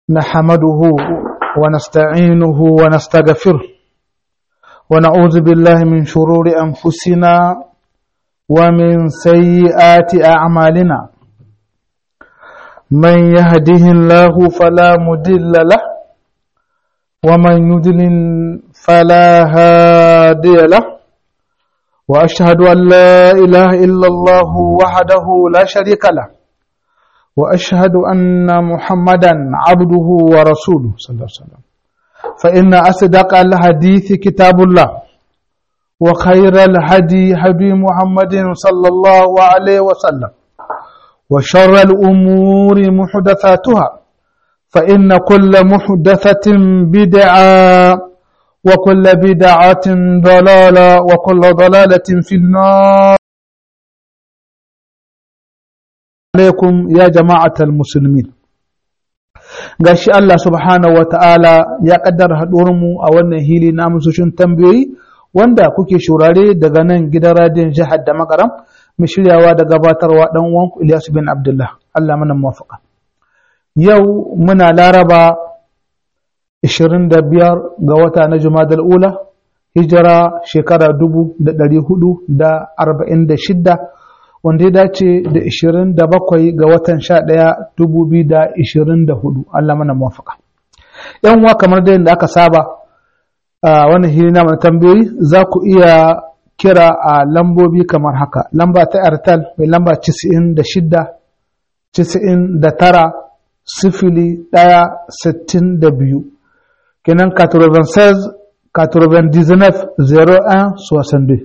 نحمده ونستعينه ونستغفره ونعوذ بالله من شرور أنفسنا ومن سيئات أعمالنا من يهده الله فلا مدل له ومن يدلل فلا هادي له وأشهد أن لا إله إلا الله وحده لا شريك له وأشهد أن محمدا عبده ورسوله صلى الله عليه وسلم فإن أصدق الحديث كتاب الله وخير الهدي هدي محمد صلى الله عليه وسلم وشر الأمور محدثاتها فإن كل محدثة بدعة وكل بدعة ضلالة وكل ضلالة في النار عليكم يا جماعة المسلمين gashi Allah subhanahu wa ta'ala ya kaddara mu a wannan hili na amsoshin tambayoyi wanda kuke shurare daga nan gidan radiyon jihar da makaram mai shiryawa da gabatarwa dan uwanku Ilyas bin Abdullah Allah mana muwafaka yau muna laraba 25 ga wata na Jumadal Ula hijira shekara 1446 wanda ya dace da 27 ga watan 11 2024 Allah mana muwafaka yan uwa kamar da yadda aka saba a wannan hili na tambayoyi za ku iya kira a lambobi kamar haka lamba ta airtel mai lamba 96 99 sifili ɗaya sittin da biyu kenan 96 99 01 62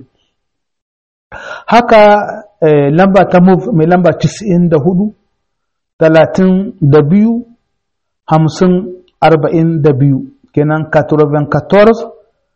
haka lamba ta move mai lamba 94 32 50 42 kenan 94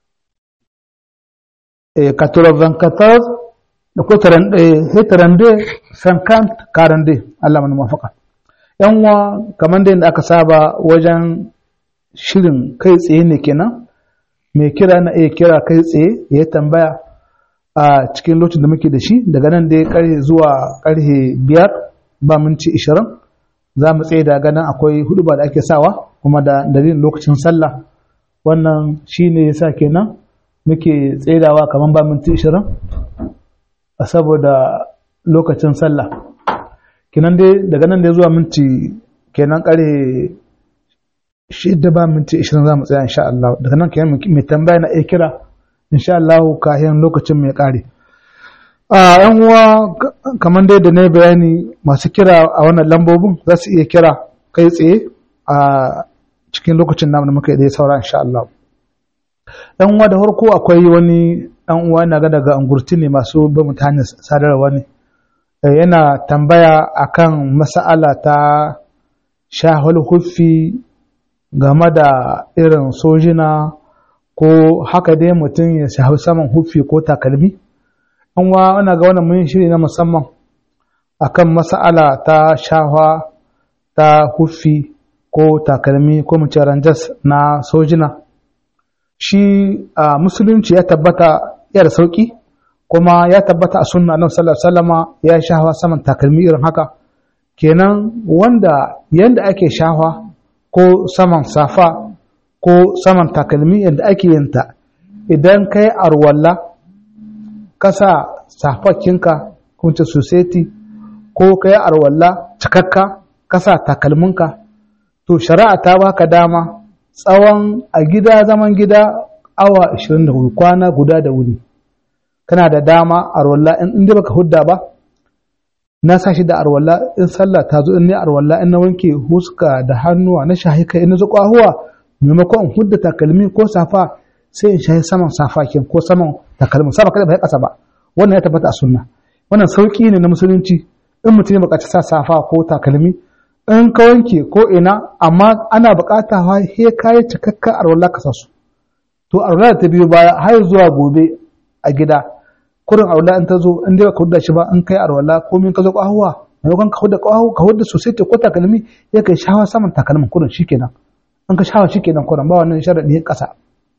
94 da ko 32 50 42 Allah mana mafaka yan uwa kamar da aka saba wajen shirin kai tsaye ne kenan mai kira na iya kira kai tsaye ya tambaya a cikin lokacin da muke da shi daga nan dai karhe zuwa karhe biyar ba minti ishirin za mu tsaye da ganin akwai hudu ba da ake sawa kuma da dalilin lokacin sallah wannan shi ne ya sa kenan muke tsaidawa kamar ba minti ishirin a saboda lokacin sallah kenan dai daga nan dai zuwa minti kenan karhe shida ba minti ishirin za mu tsaya insha Allah daga nan kenan mai tambaya na iya kira insha Allah kayan lokacin mai kare a yan uwa kamar dai da na bayani masu kira a wannan lambobin za su iya kira kai tsaye a cikin lokacin namu da muka yi saura insha Allah yan uwa da farko akwai wani dan uwa na ga daga angurti ne masu ba mutane sadarwa ne yana tambaya akan mas'ala ta shahul huffi game da irin sojina ko haka dai mutum ya shafi saman huffi ko takalmi an wa ana ga wannan mun shiri na musamman akan mas'ala ta shahwa ta huffi ko takalmi ko mace ranjas na sojina shi a musulunci ya tabbata ya da sauki kuma ya tabbata a sunna annabi sallallahu alaihi wasallama ya shahwa saman takalmi irin haka kenan wanda yanda ake shahwa ko saman safa ko saman takalmi yadda ake yinta idan kai arwalla kasa safakinka kunce society ko kai arwalla cikakka kasa takalminka to shari'a ta baka dama tsawon a gida zaman gida awa 24 kwana guda da wuni kana da dama arwalla in inda baka hudda ba na sa shi da arwalla in sallah ta zo in ne arwalla in na wanke huska da hannuwa na shahi kai in na zuƙwa huwa maimakon in hudda takalmi ko safa sai in shahi saman safa kin ko saman takalmin sama kada ba ya kasa ba wannan ya tabbata a sunna wannan sauki ne na musulunci in mutum ya buƙaci sa safa ko takalmi in ka wanke ko ina amma ana buƙata ha he kai cikakka arwalla ka sa su to arwalla ta biyo baya har zuwa gobe a gida kurin arwalla in ta zo in dai ka hudda shi ba in kai arwalla ko min ka zo ƙwahuwa maimakon ka hudda ƙwahu ka hudda sosai ko takalmi ya kai shawa saman takalmin kurin shikenan in ka shawa shikenan kurin ba wannan sharadi ƙasa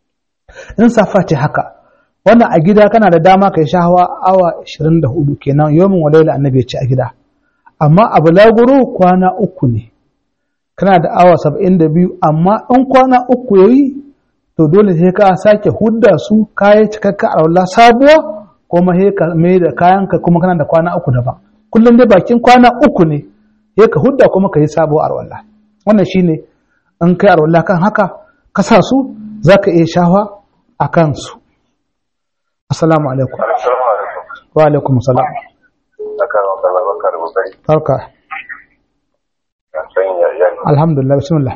in safa ce haka wannan a gida kana da dama kai shahawa awa 24 kenan yomin walaila annabi ya ce a gida amma a bulaguro kwana uku ne kana da awa saba'in da biyu amma in kwana uku ya yi to dole sai ka sake hudda su kayan cikakka a wallah sabuwa kuma sai ka mai da kayanka kuma kana da kwana uku daban kullum dai bakin kwana uku ne sai ka hudda kuma ka yi sabuwa a wallah wannan shine in kai a wallah kan haka ka sa su za ka iya shafa a kansu assalamu alaikum Assalamu alaikum. wa alaikum salam Akan wakala bakar bukari. barka An san yayan alhamdulillah bismillah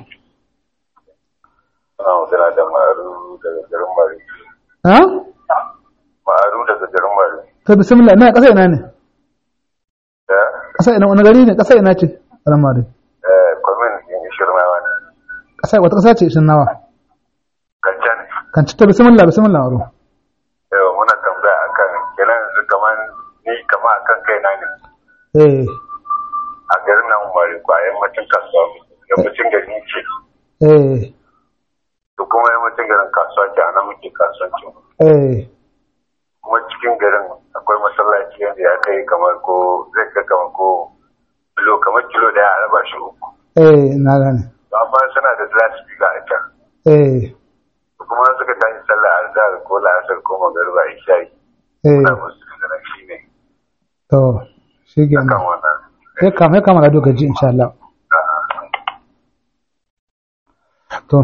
suna magana da ma'aru daga garin Mari. ha Ma'aru daga garin Mari. to bismillah ina kasa ina ne Da kasa ina wani gari ne kasa ina ce ramari eh, kwamin in ishirmawa ne. kasa wata kasa ce shin nawa Kancan. kan ci to bismillah bismillah waro Yau muna tambaya akan kenan yanzu kaman ni kama akan kai na ne. eh A garin nan Mari ko a yammacin kasuwa. Yammacin gari ce. eh To kuma yammacin garin kasuwa ce a nan muke kasuwancin. eh Kuma cikin garin akwai masallaci yadda ya kai kamar ko zai kai kamar ko kilo kamar kilo daya a raba shi uku. eh na gane amma suna da lasfika a can eh kuma suka tashi sallah azhar ko la'asar ko magariba isha'i eh na musu da shi ne to shi ke kan wannan ya kama ya kama da doka ji insha Allah to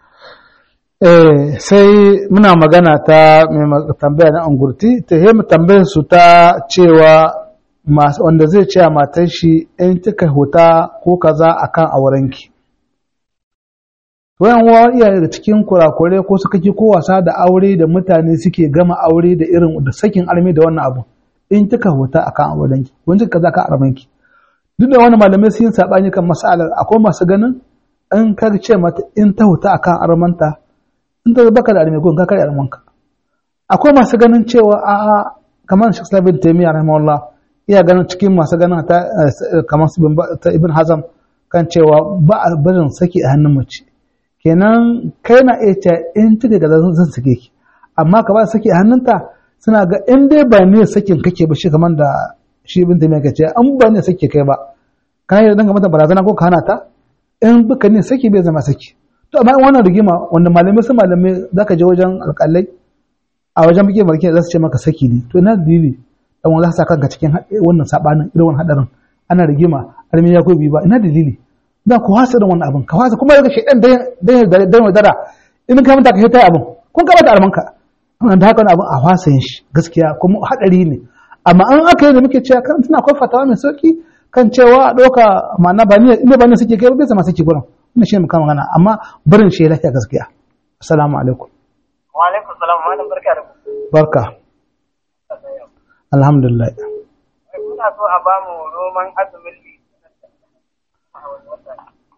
eh sai muna magana ta mai ma- tambaya na angurti ta yi tambayar su ta cewa masu wanda zai ce a matar shi in kika huta ko kaza akan aurenki wayan wa iya daga cikin kurakure ko suka ki ko wasa da aure da mutane suke gama aure da irin da sakin armi da wannan abu in kika huta akan aurenki wani kika kaza ka armanki duk da wani malamai sun yi sabani kan masalar akwai masu ganin in ka ce mata in ta huta akan armanta in ta baka da armi ko in ka kare armanka akwai masu ganin cewa a a kamar Sheikh Islam bin Taymiyyah rahimahullah iya ganin cikin masu ganin ta eh, kamar su bin Ba- ta Ibn Hazm kan cewa ba a barin saki a hannun mace kenan kai na iya ce in kika ga zan zan sake ki amma ka ba saki a hannunta suna ga in dai ba ne sakin kake ba shi kamar da shi ibn taymiya kace an ba ne sake kai ba kana yi danga mata barazana ko ka hana ta in baka ne saki bai zama saki to amma in wannan rigima wanda malamai su malamai zaka je wajen alƙalai a wajen bige marke za su ce maka saki ne to ina dalili dan wanda za ka sa kanka cikin haɗe- wannan sabanin irin wannan hadarin ana rigima armi ya ko bi ba ina dalili da ku wasa da wannan abin ka wasa kuma daga shaidan dan dan dan wadara in ka manta ka hita abin kun ka bata almanka wannan da haka wani abin a wasa yin shi gaskiya kuma hadari ne amma an aka yi da muke cewa kan tana akwai fatawa mai sauki kan cewa a ɗauka ma'ana ba ni inda ba ni suke kai ba bai zama suke gurin wannan shi ne muka magana amma barin shi lafiya gaskiya assalamu alaikum Wa alaikum salam malam barka da ku. barka alhamdulillah Muna so a bamu roman azumin litinin a wani wata.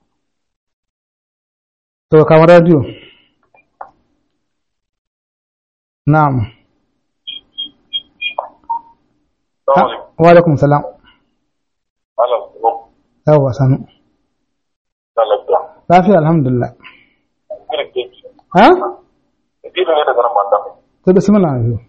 to kamar radio na'am Ha, wa alaikum salam malam ko yawwa sanu talaka lafiya alhamdulillah girke ha idan ne daga nan mata to bismillah yau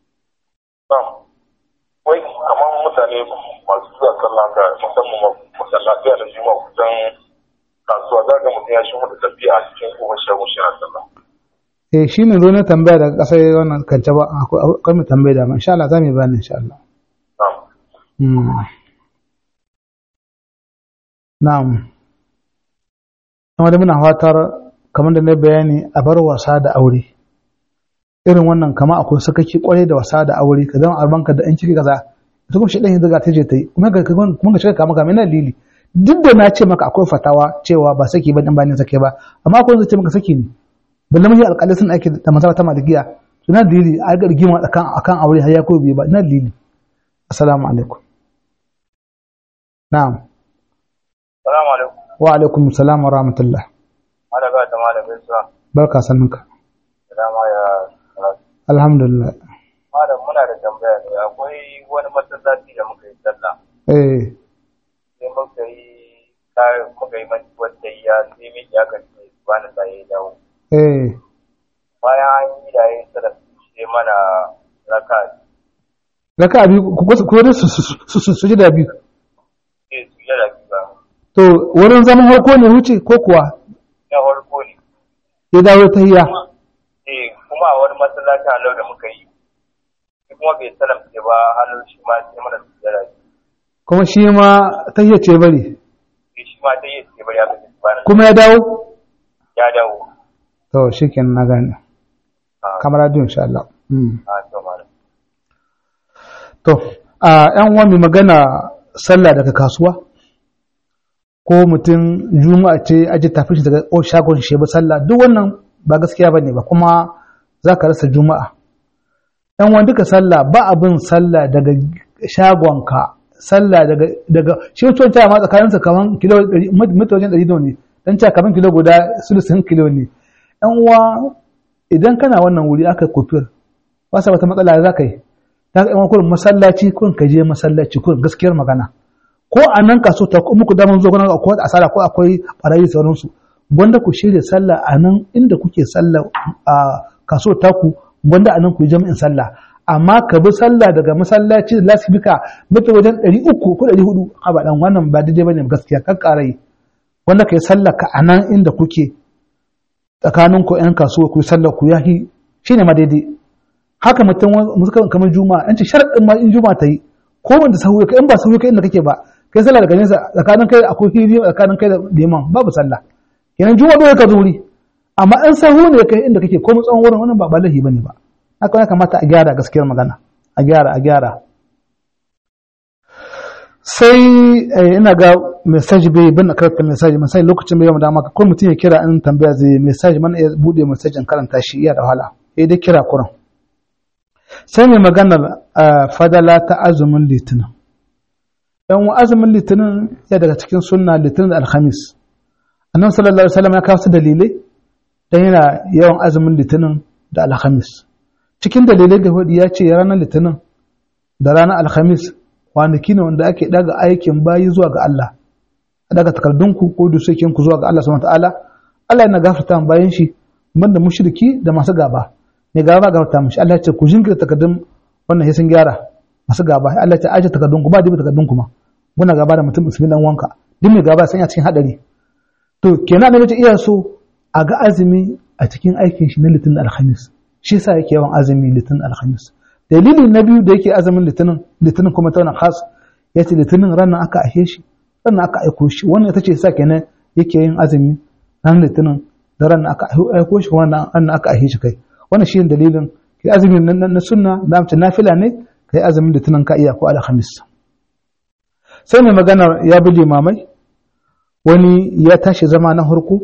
wai kamar mutane masu zuwa sallah ga musamman masallaci da juma'a kusan kasuwa za ga mutum ya shi da tafiya a cikin kuma shagun shi na sallah eh shine zo na tambaya daga kasar wannan kance ba akwai akwai mu tambaya da ma insha Allah za mu yi bayani insha Allah na'am Mm. Na'am. Kuma da muna fatar kamar da na bayani a bar wasa da aure. Irin wannan kama akwai sakaki kwarai da wasa da aure ka zama albanka da an ciki kaza. Ita kuma shi ɗan yanzu ga ta je ta yi kuma ga kuma ga shiga kama kama yana lili. Duk da na ce maka akwai fatawa cewa ba saki ba dan ba ne sake ba amma akwai wanda ce maka saki ne. Balle mahi alƙalai sun aiki da masaba ta malikiya. Suna dalili a ga rigima akan akan aure har ya ko biyu ba ina dalili. Assalamu alaikum. Na'am. Salamu alaikum. Wa alaikum salam wa rahmatullah. Malam ba ta malam Isa. Barka sannunka. Salama ya karatu. Alhamdulillah. Malam muna da tambaya ne akwai wani masallaci da muka yi sallah. Eh, Sai muka yi kayan muka yi manci wata ya sai mai ya kace ba na sai ya dawo. eh, Bayan an yi da yin sallah sai mana raka raka abi ku ku ku su su su su su ji da biyu. sai su yi da biyu ba. to wurin zaman harko ne wuce ko kuwa na farko ne ya dawo tahiyya eh kuma a wani masallaci a lau da muka yi shi kuma bai salamce ba halin shi ma sai mana sujjada kuma shi ma tahiyya ce bari sai shi ma ta yi ce bari aka ce subhanallah kuma ya dawo ya dawo to shikenan na gane a kamar radio insha Allah Mm. a to malam to a yan uwa mai magana sallah daga kasuwa ko mutum juma'a ce aje tafi shi daga o shagon shi ba sallah duk wannan ba gaskiya bane ba kuma zaka rasa juma'a yan uwa duka sallah ba abin sallah daga shagonka sallah daga daga shi wancan ta ma tsakaninsa kaman kilo 100 mita wajen 100 ne dan ta kaman kilo guda sulusun kilo ne yan uwa idan kana wannan wuri aka kofir wasa wata matsala za ka yi ta ga yawan kurin masallaci kurin ka je masallaci kurin gaskiyar magana ko a nan kaso ta muku daman zo gona akwai asara ko akwai barayi sauransu wanda ku shirya sallah a nan inda kuke sallah a kaso taku wanda a nan ku yi jami'in sallah amma ka bi sallah daga masallaci da lasifika mutu wajen 300 ko 400 a ba dan wannan ba daidai bane gaskiya kan karai wanda ka yi sallah ka a nan inda kuke tsakanin ku yan kasuwa ku yi sallah ku yahi shine ma daidai haka mutum musukan kamar juma'a an ce sharaɗin ma in juma'a ta yi ko wanda sahu ka in ba sahu ka inda kake ba kai sallah daga nesa tsakanin kai akwai hiri tsakanin kai da liman babu sallah kenan juma'a dole ka zuri amma in sahu ne kai inda kake ko tsawon wurin wannan ba balahi bane ba haka ya kamata a gyara gaskiyar magana a gyara a gyara sai ina ga message bai bin na karanta message message lokacin bai da maka ko mutum ya kira in tambaya zai message man ya bude message in karanta shi iya da wahala sai dai kira kuran sai mai maganar fadala ta azumin litinin yan azumin litinin ya daga cikin sunna litinin da alhamis annan sallallahu alaihi wasallam ya kawo su dalilai dan yana yawan azumin litinin da alhamis cikin dalilai da hudu ya ce ranar litinin da ranar alhamis kwanaki ne wanda ake daga aikin bayi zuwa ga Allah daga takardunku ko dusukinku zuwa ga Allah subhanahu ta'ala Allah yana gafarta bayan shi banda mushriki da masu gaba ne gaba gafarta mishi Allah ya ce ku jinkirta takardun wannan sai sun gyara masu gaba Allah ya ce aje takardun ku ba dibi takardun kuma muna gaba da mutum musulmi dan wanka duk mai gaba sai ya cikin hadari to kenan ne ce iya so a ga azumi a cikin aikin shi na litinin alhamis shi yasa yake yawan azumi litinin alhamis dalili na biyu da yake azumin litinin litinin kuma ta wani khas ya ce litinin ranar aka ahe shi ranar aka aiko shi wannan ita ce sa kenan yake yin azumi ranar litinin da ranar aka aiko shi kuma ranar aka ahe shi kai wannan shi dalilin kai azumi na sunna da amince nafila ne kai azumin litinin ka iya ko alhamis sai mai magana ya bi limamai wani ya tashi zama na harko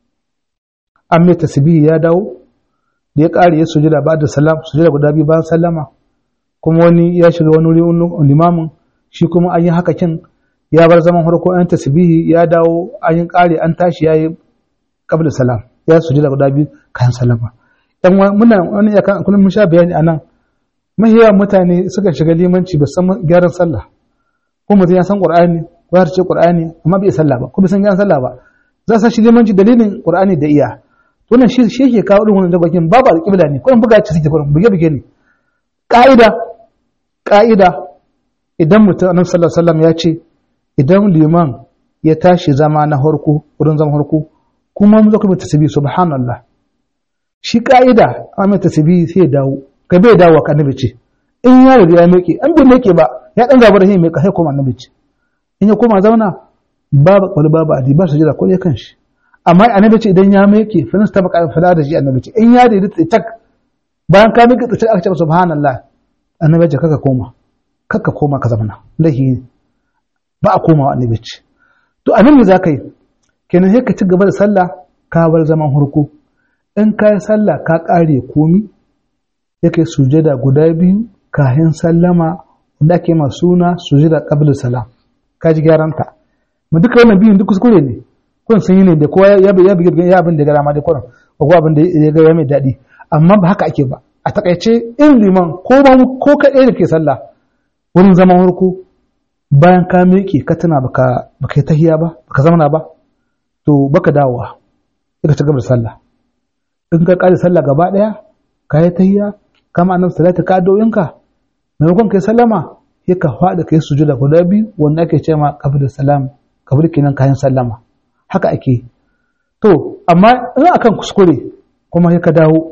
an mai tasbihi ya dawo da ya ƙare ya sujada ba da salam sujada guda biyu bayan sallama kuma wani ya shiga wani wuri limamin shi kuma an yi haka kin ya bar zaman harko an tasbihi ya dawo an yi ƙare an tashi ya yi qabla salam ya sujada guda biyu kayan sallama dan muna wani ya kan kullum mun sha bayani anan mahiya mutane suka shiga limanci ba san gyaran sallah ko mutum ya san qur'ani ko ya ce qur'ani amma bai sallah ba ko bai san gyaran sallah ba za su shi limanci dalilin qur'ani da iya wannan shi shi yake kawo irin wannan dabakin babu alƙibla ne ko buga ci suke kurin buge buge ne ka'ida ka'ida idan mutum annabi sallallahu alaihi wasallam ya ce idan liman ya tashi zama na harko wurin zama harko kuma mu zo kuma tasbih subhanallah shi ka'ida amma tasbih sai ya dawo ka bai dawo ka annabi ce in ya riga ya miƙe an bai miƙe ba ya dan gaba da shi mai kai koma annabi ce in ya koma zauna babu wani babu adi ba su jira ko ya kan shi amma annabi ce idan ya miƙe fa nasta baka fada da shi annabi ce in ya daidaita tak bayan ka miƙe tak aka ce subhanallah annabi ce kaka koma kaka koma ka zamana lahi ne ba a komawa annabi ce to anan me zaka yi kenan sai ka ci gaba da sallah ka bar zaman hurku in ka yi sallah ka ƙare komi ya kai sujada guda biyu kayan sallama wanda ake ma suna sujada qabla salam ka ji gyaranta mu duka wannan biyun duk kuskure ne kun sun yi ne da kowa ya bi ya bi ya abin da gara ma da kuran ko abin da ya ga mai daɗi amma ba haka ake ba a takaice in liman ko ba ko kaɗai da ke sallah wurin zaman hurku bayan ka miƙe ka tana baka baka yi tahiya ba baka zamana ba to baka dawowa ka ci gaba da sallah in ka ƙare sallah gaba ɗaya ka yi tahiya kama annabi salatu ka doyinka maimakon kai sallama sai ka faɗa kai sujuda guda biyu wanda ake cewa qabla salam kabli kenan kayan sallama haka ake to amma in akan kuskure kuma sai ka dawo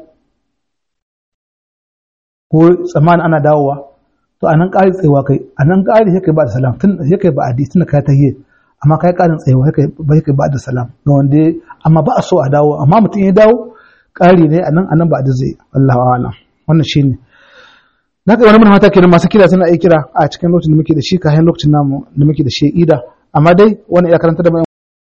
ko tsammanin ana dawowa to a nan ƙari tsayawa kai a nan ƙari sai kai ba da salam tun sai kai ba adi tun kai tahiyya amma kai ƙarin tsayawa sai kai ba kai ba da salam ga wanda amma ba a so a dawo amma mutum ya dawo ƙari ne a nan a nan ba da zai wallahu a'lam wannan shine na ga wani manhata kenan masu kira suna iya kira a cikin lokacin da muke da shi kayan lokacin namu da muke da shi ida amma dai wani ya karanta da mai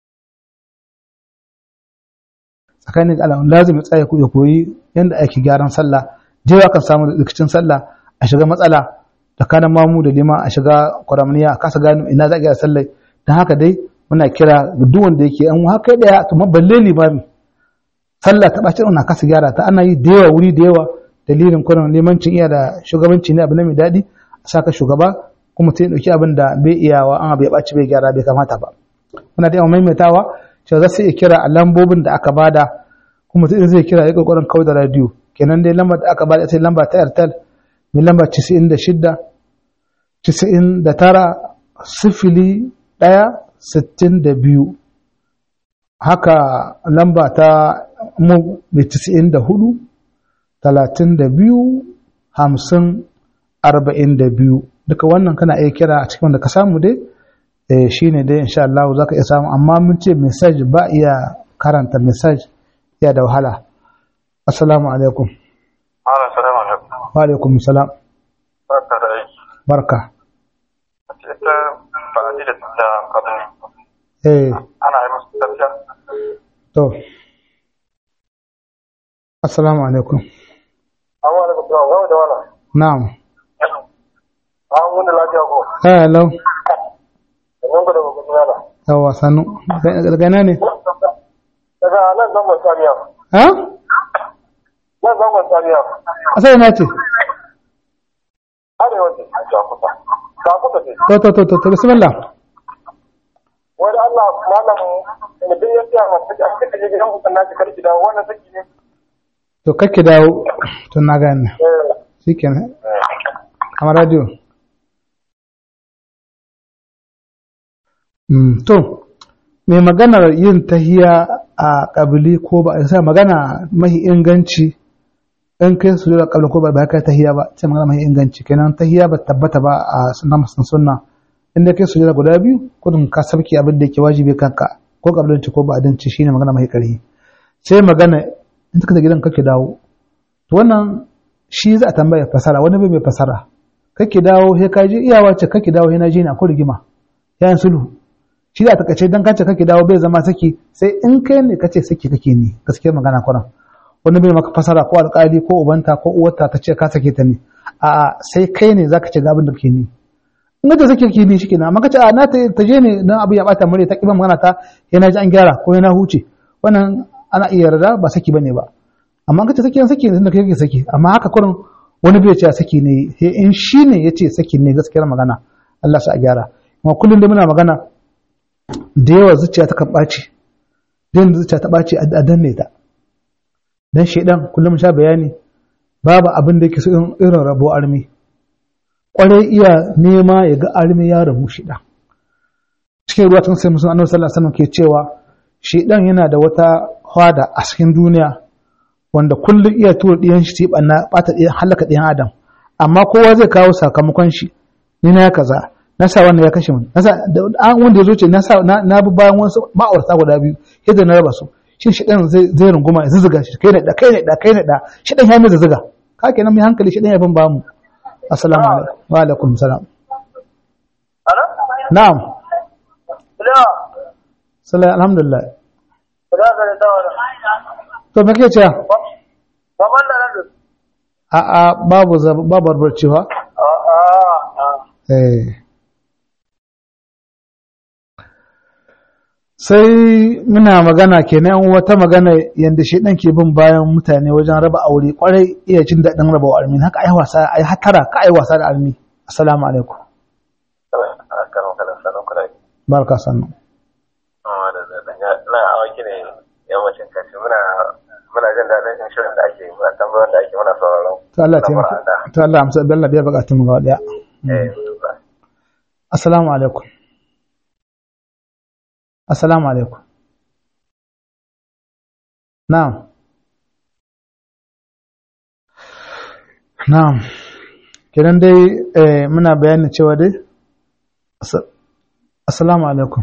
tsakanin da Allah lazim ya tsaya ya koyi yanda ake gyaran sallah jewa kan samu rikicin sallah a shiga matsala tsakanin mamu da lima a shiga kwaramniya a kasa gano ina za a gyara sallah don haka dai muna kira ga duk wanda yake an haka daya to balle limami sallah ta bacin na kasa gyara ta ana yi da yawa wuri da yawa dalilin kwanan limancin iya da shugabanci ne abu ne mai daɗi a saka shugaba kuma sai ɗauki abin da bai iyawa an abu ya ɓaci bai gyara bai kamata ba muna da yawan maimaitawa cewa za su iya kira a lambobin da aka bada kuma sai zai kira ya ƙoƙarin kawai da radiyo kenan dai lambar da aka bada sai lamba ta airtel mai lamba 96 99 sifili ɗaya sittin da biyu haka lamba ta mu mai 94 talatin da biyu hamsin arba'in da biyu duka wannan kana iya kira a cikin wanda ka samu dai shi ne dai insha Allah za ka iya samu amma mun ce message ba iya karanta message ya da wahala assalamu alaikum wa alaikum salam barka ita fa'adi da ta kadani eh ana yi musu tafiya to assalamu alaikum amma da kuma wani da wani na'am an wani lafiya ko hello sannan ku da ba kuma yana yawa sanu daga ina ne daga nan zangon saniya ha nan zangon saniya asali na ce arewa ce a jakuta jakuta ce to to to to to bismillah wani allah malam mutum ya tsaya masu a cikin kaje gidan kusan nashi karki da wannan saki ne to kake dawo to na gane eh shikenan kamar radio Mm, to mai maganar yin tahiya a ƙabili ko ba a sa magana mahi inganci in kai su da ƙabili ko ba ba kai tahiya ba sai magana mahi inganci kenan tahiya ba tabbata ba a sunna musun sunna in da kai su da guda biyu kudin ka sabki abin da yake wajibi kanka ko ƙabilinci ko ba adanci shine magana mahi ƙarfi sai magana in ka gidan kake dawo to wannan shi za a tambaya fasara wani bai mai fasara kake dawo he ka je iyawa ce kake dawo he na je na ko rigima yayin sulhu shi da takaice dan kace kake dawo bai zama saki sai in kai ne kace saki kake ni gaskiyar magana kuran wani bai maka fasara ko alƙali ko ubanta ko uwarta ta ce ka sake ta ne a sai kai ne zaka ce ga abin da kake ni in ka sake ki ni shikenan amma kace a na ta je ne dan abu ya bata mure ta kiban magana ta yana ji an gyara ko yana huce wannan ana iya yarda ba saki bane ba amma kace saki saki ne da kake saki amma haka kurin wani bai ce saki ne in shi ne yace saki ne gaskiyar magana Allah sa a gyara kuma kullum da muna magana da yawa zuciya ta kan ɓaci da zuciya ta ɓaci a danne ta dan shaidan kullum sha bayani babu abin da yake so irin rabo armi kwarai iya nema ya ga armi ya rabu shaidan cikin ruwa tun sai musulun annabi sallallahu alaihi wasallam ke cewa shaidan yana da wata hwada a cikin duniya wanda kullum iya tura ɗiyan shi ɓanna ɓata ɗiyan halaka ɗiyan adam amma kowa zai kawo sakamakon shi ni na ya kaza na sa wannan ya kashe mun na sa an wanda ya zo ce na sa na bi bayan wasu ma'aurata guda biyu yadda na raba su shin shi dan zai zai runguma ya zuzuga shi kai ne da kai ne da kai ne da shi dan ya mai zuzuga ka kenan mai hankali shi dan ya bin ba mu assalamu alaikum wa alaikum salam ana na'am ila sallallahu alhamdulillah ila ga da wani to me kake cewa ba ban da nan a a babu zab- babu barbarcewa a a eh sai muna magana kenan wata magana yadda shi ɗan ke bin bayan mutane wajen raba aure kwarai iya jin daɗin raba wa armi haka ai wasa ai hatara ka ai wasa da armi assalamu alaikum a kan kala sanan kula barka sannu amma da da na awaki ne yammacin kashi muna muna jin daɗin shirin da ake yi muna tambayar da ake muna sauraron to Allah ya taimaka to Allah amsa bella biya bukatun mu gaba daya eh assalamu alaikum assalamu alaikum na'am na'am kiran dai eh, muna bayani cewa dai Assa- assalamu alaikum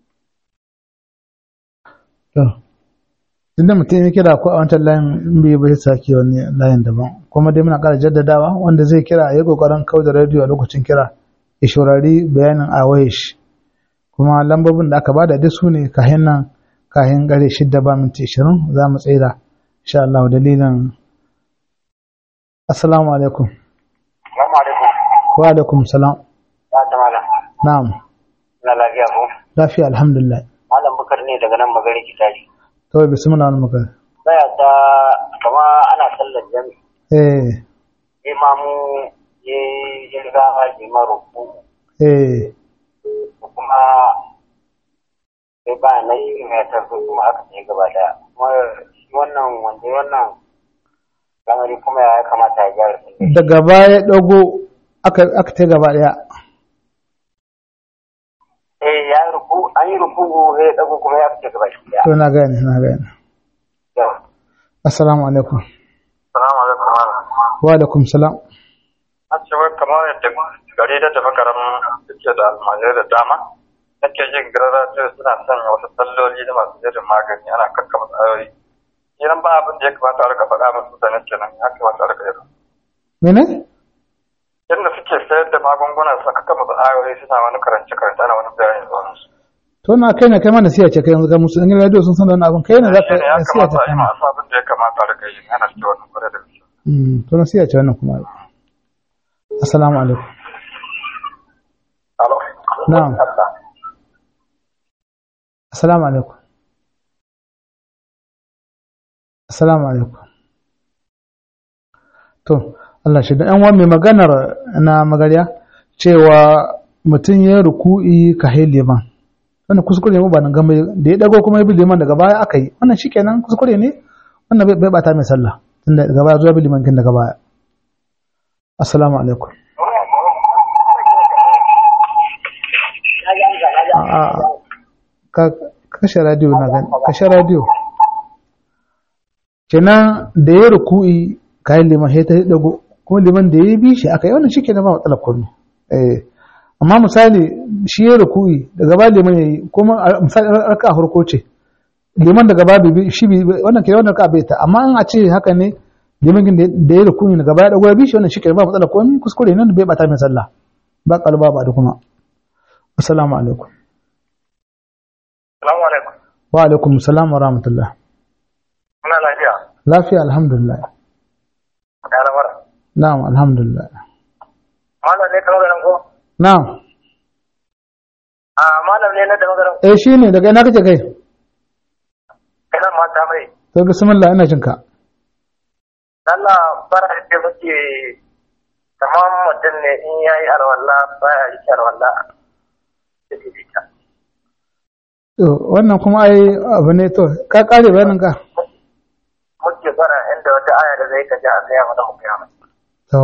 to inda mutum ya kira ko a wancan layin in bai bai sake wani layin daban kuma dai muna ƙara jaddadawa wanda zai kira ya kokarin kau da rediyo a lokacin kira ya shaurari bayanin a waye shi kuma lambobin da aka bada duk su ne kahin nan kahin gare shidda ba minti ishirin za mu tsira insha Allah dalilin assalamu alaikum Assalamu alaikum. wa alaikum salam Ya ta malam. na'am Ina lafiya ko? lafiya alhamdulillah Malam Bukar ne daga nan magari kitari. to bismillah wani magana Baya ta kama ana sallar jami. eh Imamu ya ya riga haji maruku eh kuma sai ba na yi mai tafi kuma aka ce gaba daya. Kuma shi wannan wanda ya wannan lamari kuma ya kamata ya gyara sallar. daga baya dago aka aka ta gaba daya Eh ya yi ruku an yi ruku ya dago kuma ya fice gaba daya. to na gane na gane Yau. assalamu alaikum Salamu alaikum malam. wa alaikum salam An ce wai kamar yadda gari da tafi karam suke da almajirai da dama. Nake jin garara ce suna sanya wasu salloli da masu jirin magani ana kakkama tsayoyi. Idan ba abin da ya kamata a rika faɗa musu mutane kenan ya kamata a rika yi. mene Yadda suke sayar da magunguna su kakkama tsayoyi suna wani karance karance ana wani bayani da wani. to na kai ne kai ma nasiya ce kai yanzu ga musu in radio sun san da wannan abin kai ne za ka Shi ne ya nasiya ce kamata a kai yi ma masu abin da ya kamata a rika yi ana cikin wannan kwarai da gaske. Mm, to nasiya ce wannan kuma assalamu alaikum Alo. Na'am. assalamu alaikum assalamu alaikum to Allah shi da ɗan wani mai maganar na magarya cewa mutum ya ruku'i ka hai liman wannan kuskure ne ba nan gama da ya dago kuma ya bi liman daga baya aka yi wannan shikenan kuskure ne wannan bai bai bata mai sallah tunda daga baya zuwa bi liman kin daga baya assalamu alaikum a a ka kashe radio na gani kashe radio kenan da ya ruku'i kayan liman sai ta dago kuma liman da ya bi shi aka yi wannan shi kenan ba matsalar komai eh amma misali shi ya ruku'i daga ba liman ya yi kuma a- misali raka a farko ce liman daga ba bi shi bi wannan kenan wannan ka bai ta amma an a ce haka ne liman kin da- da ya ruku'i daga ba ya dago ya bi shi wannan shi kenan ba matsalar komai kuskure nan bai bata mai sallah ba kalba ba da kuma assalamu alaikum Salamu alaikum. wa alaikum salam wa rahmatullah Muna lafiya. lafiya alhamdulillah Ya lamara. na'am alhamdulillah Malam ne kamar ganin ko? na'am A malam ne na da magaran eh shine daga ina kake kai kana mata mai. to bismillah ina jinka Allah bara da muke kamar mutum ne in yayi alwala baya yi alwala. to wannan kuma ai abu ne to ka kare bayanin ka Muke bara inda wata aya da zai kaji a tsaya mana mu kiyama. to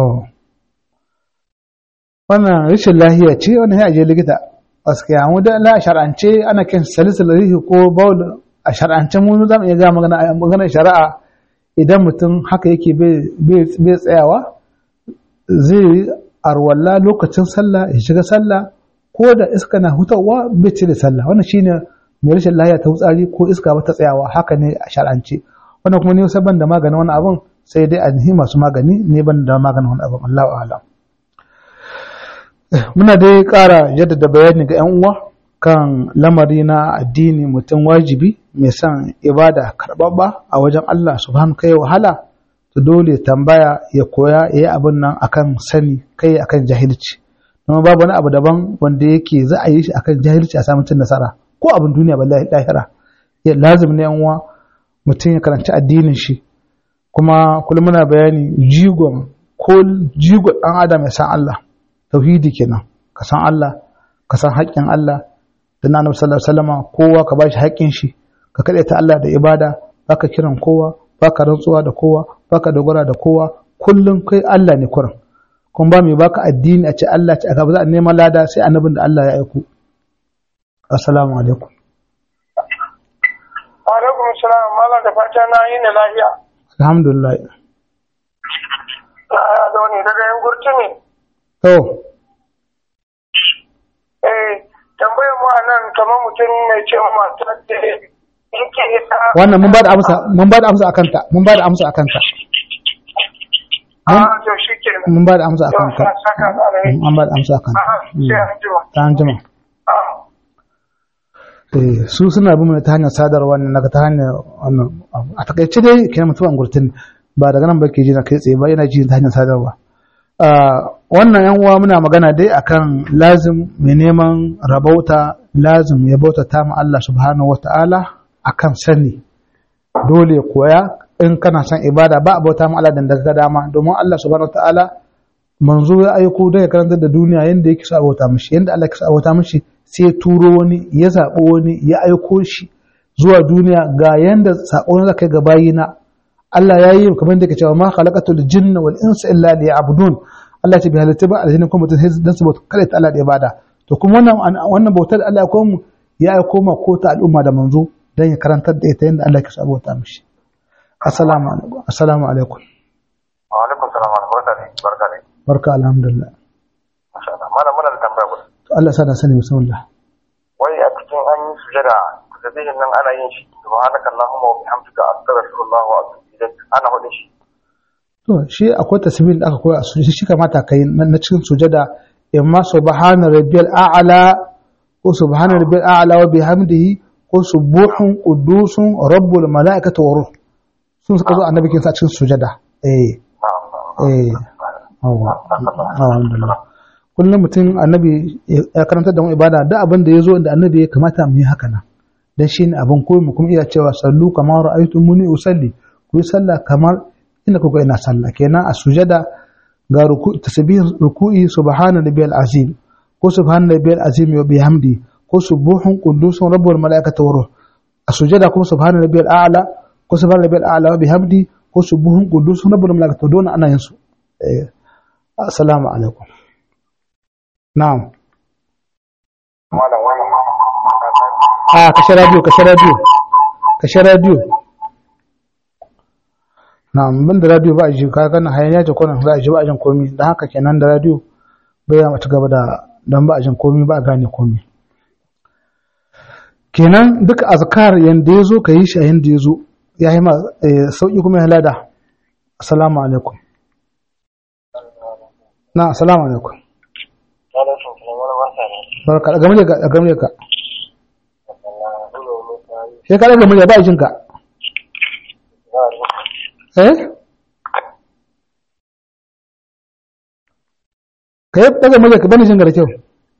wannan rashin lahiya ce wannan ya je likita gaskiya mu da la shar'ance ana kan salisul rihi ko baul a shar'ance mu za mu iya ga magana magana shari'a idan mutum haka yake bai bai tsayawa zai arwalla lokacin sallah ya shiga sallah ko da iska na hutawa bai cire sallah wannan shine mai rashin lahiya ta wutsari ko iska ba ta tsayawa haka ne a shar'ance wannan kuma ne saban da maganin wani abun sai dai a nihi masu magani ne ban da maganin wani abun Allahu a'lam muna dai ƙara jaddada bayani ga 'yan uwa kan lamari na addini mutum wajibi mai son ibada karɓaɓɓa a wajen Allah subhanahu kai wahala to dole tambaya ya koya ya yi abin nan akan sani kai akan jahilci kuma babu wani abu daban wanda yake za a yi shi akan jahilci a samun cin nasara ko abin duniya ba lahira ya lazim ne yan uwa mutum ya karanci addinin shi kuma kullum muna bayani jigon ko jigon ɗan adam ya san Allah tauhidi kenan ka san Allah ka san haƙƙin Allah da na annabi sallallahu alaihi wasallam kowa ka bashi haƙƙin shi ka ta Allah da ibada baka kiran kowa baka rantsuwa da kowa baka dogara da kowa kullum kai Allah ne kurin kuma ba mai baka addini a ce Allah ce aka ba za a neman lada sai annabin da Allah ya aiko assalamu alaikum salam malam da fata na yi na lafiya. alhamdulillah Na zo ne daga yan gurtu ne. to Eh, tambayar mu a nan kamar mutum mai ce mata da yake ita. wannan mun ba da amsa mun ba da amsa akan ta mun ba da amsa akan ta A to shi ke nan. mun ba da amsa akan ta Yau, saka da alheri. an ba da amsa akan ta Aha, sai an jima. ta an jima Ah. Eh, su suna bin mu ta hanyar sadarwa ne naga ta hanyar wannan abu. a takaice dai kenan mutuwan gurtin ba daga nan ba ke ji na kai tsaye ba yana ji ta hanyar sadarwa Ah, wannan yan uwa muna magana dai akan lazim mai neman rabauta lazim ya bauta ta ma Allah subhanahu wata'ala akan sani dole ya koya in kana son ibada ba a bauta ma Allah dan daga dama domin Allah subhanahu wata'ala manzo ya aiko don ya karantar da duniya yadda yake sa bauta mishi yadda Allah yake sa bauta mishi sai ya turo wani ya zaɓi wani ya aiko shi zuwa duniya ga yanda saƙon da kai ga bayina Allah ya yi kamar da ke cewa ma khalaqatul jinna wal insa illa liya'budun Allah ce bi halitta ba aljanna kuma mutum dan su bauta kada ta Allah da ibada to kuma wannan wannan bautar da Allah ya komu ya aiko ma ko ta al'umma da manzo dan ya karantar da ita yanda Allah yake sa bauta mishi assalamu alaikum assalamu alaikum Wa alaikum salam wa rahmatullahi barka ne. barka alhamdulillah Masha Allah. Malam muna da tambaya guda. to Allah sa da sani bismillah Wai a cikin an yi sujada tasbihin nan ana yin shi subhanaka allahumma wa bihamdika astaghfirullah wa atubu ilayk ana hudin shi. To shi akwai tasbihin da aka koya a sujada shi kamata kai na na cikin sujada imma subhana rabbiyal a'la ko subhana rabbiyal a'la wa bihamdihi ko subuhun qudusun rabbul malaikati wa ruh sun suka zo annabi kin sa cikin sujada eh eh awa alhamdulillah kullum mutum annabi ya karanta da mu ibada da abin da ya zo da annabi ya kamata mu yi haka nan dan shi ne abin koyi mu kuma iya cewa sallu kamar ra'aytumuni usalli ku yi sallah kamar inda kuka ina sallah kenan a sujada ga ruku tasbih ruku'i subhana rabbiyal azim ko subhana rabbiyal azim wa bihamdi ko subuhun qudusun rabbul malaikati wa ruh a sujada kuma subhana rabbiyal a'la ko subhana rabbiyal a'la wa bihamdi ko subuhun qudusun rabbul malaikati don ana yin su eh assalamu alaikum na'am Malam wannan a kashe radio kashe radio kashe radio na bin da radio ba a ji ka gana hayaniya ce kwanan za a ji ba a jin komi da haka kenan da radio bai ya mata gaba da don ba a jin komi ba a gane komi kenan duka azkar yanda ya zo ka yi shi a yanda ya zo ya yi ma eh, sauƙi kuma ya lada assalamu alaikum na assalamu alaikum Alaikum salam wani barka ne. barka daga murya ka daga murya ka sai ka daga murya ba a jin ka eh ka yi daga murya ka bani jin ka da kyau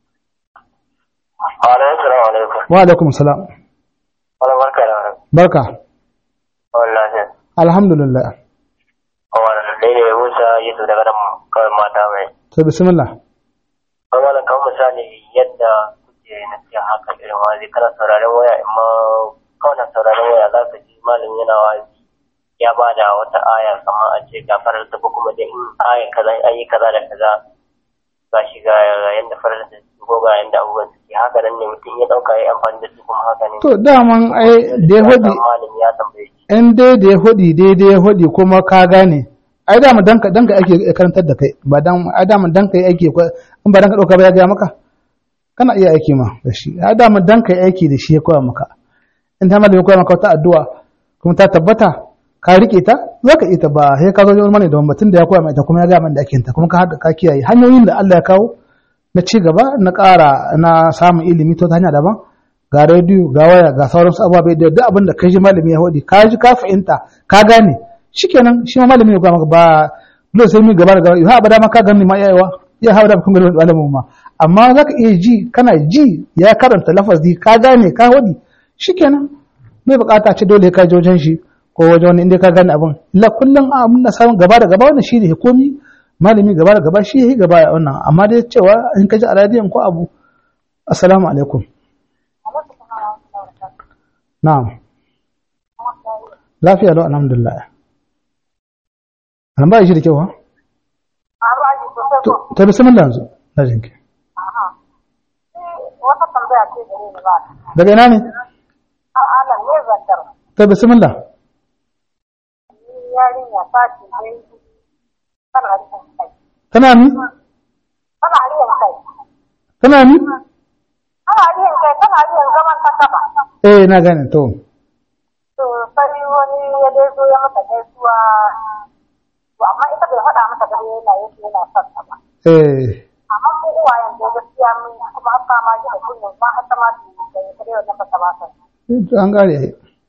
Alaikum salam alaikum. wa alaikum salam Wani barka da wani. barka Wallahi. alhamdulillah Wani dai ne Musa Yusuf daga nan kawai mata mai. to bismillah Wani wani kan misali yadda kuke na ce haka irin wazi kana sauraron waya amma kawai na sauraron waya za ka ji malam yana wazi ya ba da wata aya kamar a ce ga farar ta ko kuma dai in ayan kaza an yi kaza da kaza ga shi ga yanda farar ta ko ga yanda abubuwan suke haka nan ne mutum ya dauka ya yi amfani da su kuma haka ne. to daman ai da ya hudi Malam ya tambaye shi. in dai da ya hudi daidai ya hudi kuma ka gane ai dama danka danka ake karantar da kai ba dan ai dama danka yi aiki ko- in ba danka dauka ba ya ga maka kana iya aiki ma da shi ai dama danka yi aiki da shi ya koya maka in ta malami ya koya maka wata addu'a kuma ta tabbata ka rike ta zaka ita ba sai ka zo wani mane da mutum da ya koya mai ta kuma ya ga man da ake yin ta kuma ka hada ka kiyaye hanyoyin da Allah ya kawo na ci gaba na ƙara na samun ilimi ta wata hanya daban ga rediyo ga waya ga sauransu ababai da duk abin da kai ji malami ya hodi ka ji ka fahimta ka gane shikenan shi ma malami ya ga maka ba dole sai mu gaba da gaba ha abada ma ka gani ma yayawa ya hawa da kun ga malamin ma amma zaka iya ji kana ji ya karanta lafazi ka gane ka hodi shikenan mai bukata ce dole ka je wajen shi ko wajen wani inda ka gane abin la kullum abin da samun gaba da gaba wannan shi ne komi malami gaba da gaba shi ya yi gaba a wannan amma dai cewa in ka ji a radiyon ko abu assalamu alaikum na'am lafiya lau alhamdulillah an ba shi da kyau ha To- ta bismillah yanzu na jinki wata tambaya ce gare ni ba daga ina ne a alam ne zantar ta bismillah yarinya ta ce ne tana riyan kai tana ni tana riyan kai tana ni tana riyan kai tana riyan zaman ta kaba eh na gane to to sai wani ya dai zo ya mata gaisuwa to amma ita bai faɗa mata gare yana yake yana son ta ba eh amma mu uwayen da gaskiya mun kuma an fama ji da kullum ma har ta ma ta yi da kare wannan ba ta ba ta to an gare ai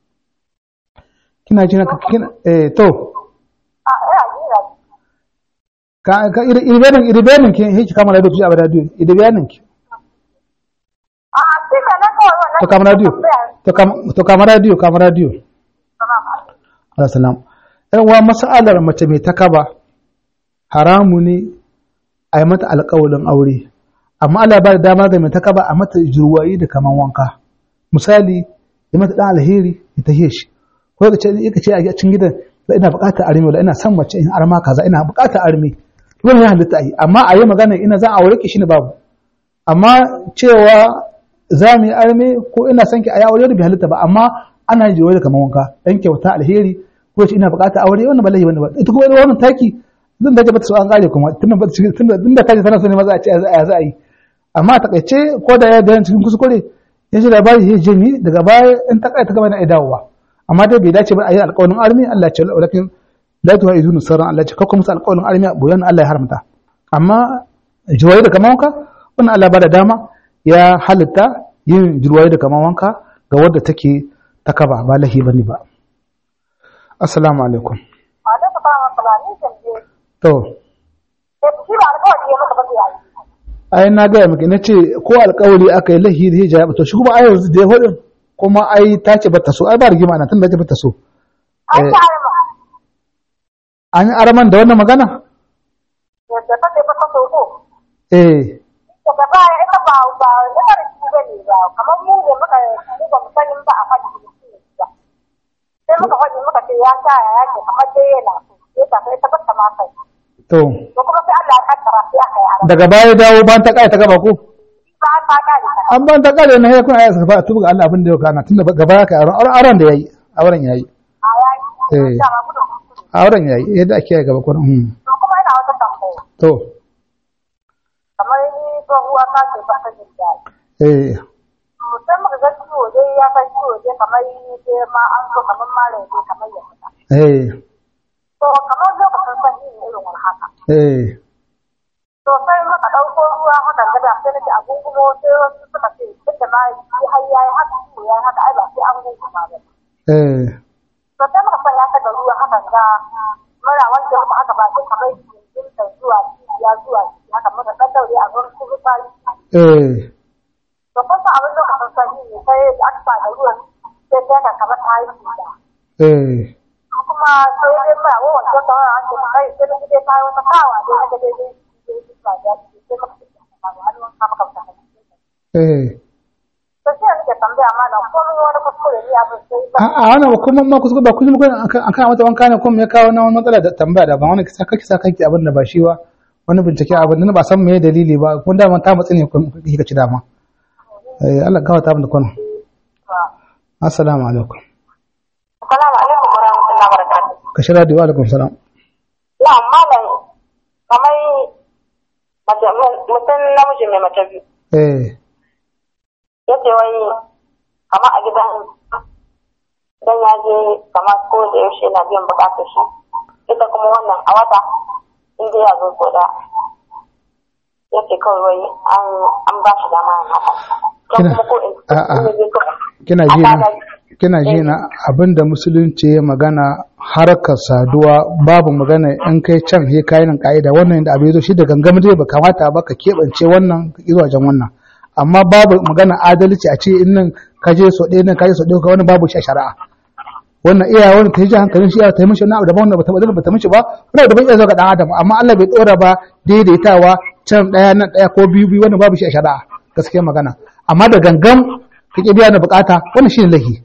kina jina ka kina eh to a ina ji ina ji ka ka iri iri bayanin iri bayanin ki hiki kama radio ki abada radio iri bayanin ki a a shi ne na kawai wannan to kama radio to kama to kama radio kama radio Allah salam ɗan uwa mas'alar mace mai takaba haramu ne a yi mata alƙawalin aure amma Allah ba da dama ga mai takaba a mata jurwayi da kaman wanka misali ya mata dan alheri ya tahe shi ko ka ce ka ce a cikin gidan da ina buƙatar arme wala ina son mace in arma kaza ina buƙatar arme wannan ya halitta yi amma a yi magana ina zan aure ki shine babu amma cewa za mu yi arme ko ina son ki a yi aure bai halitta ba amma ana yin jurwayi da kaman wanka dan kyauta alheri ko ce ina buƙatar aure wannan ba laifi ba ita kuma wannan taki zan dace bata so an kare kuma tunda bata tunda tunda kaje tana so ne maza a ce a za a yi amma a takaice ko da ya da cikin kuskure ya ji labari ya je ni daga baya in ta kai ta gaba na dawowa amma dai bai dace ba a yi alƙawarin armi Allah ya ce walakin la tuha izunu sarran Allah ya ce kakko musu alƙawarin armi boyan Allah ya haramta amma jirwaye da kaman wanka wannan Allah ba da dama ya halitta yin jirwaye da kaman wanka ga wadda take ta kaba ba lahi bane ba assalamu alaikum a da ta fara fulani kan je to sai shi ba alƙawari ya maka ba sai yi ai na gaya miki na ce ko alkawari aka yi lahi da hijab to shi kuma ai yanzu da ya hudin kuma ai ta ce bata so ai ba rigima na tun da ta bata so an Eh. ta arma an yi araman da wannan magana yadda ta ce ba ta so ko eh daga baya ita ba ba ita da shi bane ba kamar mu ne muka mu ba mu sanin ba a faɗi da shi ne ba sai muka faɗi muka ce ya sa ya ce kamar dai yana so sai ta sai ta bata ma kai to to kuma sai Allah ya kaddara sai aka yi arma daga baya dawo ban ta kai ta gaba ko ba an ta kare ta an ban ta kare na ya kuma ai saka tubu ga Allah abin da ya kana tunda gaba ya kai auren auren da yayi auren yayi a yayi Eh. da ba gudun kuskure auren yayi yadda ake yi gaba kuma hmm. to kuma yana wata tambaya to kamar ni tsohuwa ta ce ba ta jin daɗi eh sai muka ga ciwo dai ya san ciwo dai kamar dai ma an so kamar mara dai kamar ya fita eh to kamar lokacin san yin irin wani haka eh to sai muka ɗauko ruwa haka gada sai nake a gungumo sai wasu suka ce duk da ma shi har yayi haka ciwo yayi haka ai ba sai an gunguma ba eh to sai muka sanya ta da ruwa haka ga mara wanda muka aka ba sai kamar yin ta zuwa ya zuwa ciki haka muka ɗan daure a gurin kuma fari eh to kun san abin lokacin sanyi ne sai da aka sa da ruwan sai ta ka kamar ta yi cuta eh kuma sai dai muna wawan ta tsawon an ce kai sai na dai kawo wata kawa dai na dai dai dai ba da sai muka fita ba har mun kama kamta eh to sai nake tambaya malam ko mun wani kuskure ne abin sai ba a wannan ba kuma ma kuskure ba kullum kun an kan mata wanka ne kuma ya kawo na wani matsala da tambaya da ba wani kisa kake sa kanki abin da ba shi ba wani bincike abin da ba san me dalili ba kun da ta matsi ne kun kike ci dama eh Allah gawa ta abin da kun assalamu alaikum Assalamu alaikum wa rahmatullahi wa barakatuh. ka shira da wa alaikum salam Ya malam kamar mace mutum namiji mai mace biyu eh yace wai kamar a gidan dan ya je kamar ko da yaushe yana biyan bukatar shi ita kuma wannan a wata in dai ya zo ko da yace kawai wai an an ba shi dama yin haka Ko Kina- kuma ko in a- a- in ya je kawai kina a ji na tada- kina ji na abinda musulunci ya magana harkar saduwa babu magana in kai can he kai nan ka'ida wannan da abin zo shi da gangam dai ba kamata ba ka keɓance wannan ka ƙi wajen wannan amma babu magana adalci a ce in nan ka je so ɗaya nan ka je so ɗaya ka wani babu shi a shari'a wannan iya wani ta ji hankalin shi ya ta yi mishi wani abu daban wanda bata bata bata mishi ba wani daban iya zo ga dan adam amma Allah bai dora ba daidaitawa can ɗaya nan ɗaya ko biyu biyu wannan babu shi a shari'a gaskiya magana amma da gangan ka ƙi biya na bukata wannan shine lahi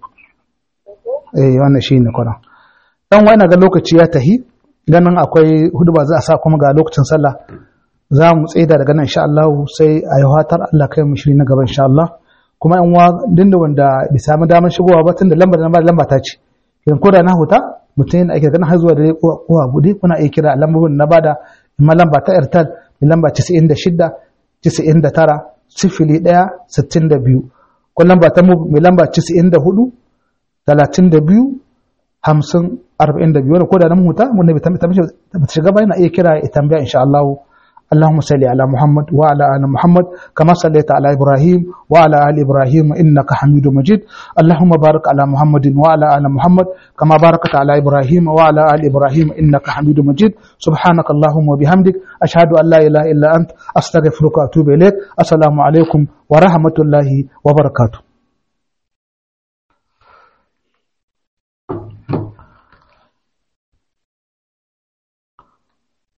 eh wannan shine kwaran dan wani ga lokaci ya tahi ganin akwai hudu ba za a sa kuma ga lokacin sallah za mu tsaida daga nan insha Allah sai a yi fatar Allah kai mu shiri na gaba insha Allah kuma yan wa dinda wanda bai samu damar shigowa ba tunda lambar da na ba lamba ta ce kin ko da na huta mutum yana aiki kana har zuwa da kowa bude kuna iya kira lambobin na bada imma lamba ta airtel mai lamba 96 99 sifili ɗaya sittin da biyu ko lamba ta mu mai lamba 94 32 hamsin arba'in da biyu wani ko da na huta wanda bai ta shiga ba yana iya kira ya tambaya insha Allah اللهم صل على محمد وعلى ال محمد كما صليت على ابراهيم وعلى ال ابراهيم انك حميد مجيد اللهم بارك على محمد وعلى ال محمد كما باركت على ابراهيم وعلى ال ابراهيم انك حميد مجيد سبحانك اللهم وبحمدك اشهد ان لا اله الا انت استغفرك واتوب اليك السلام عليكم ورحمه الله وبركاته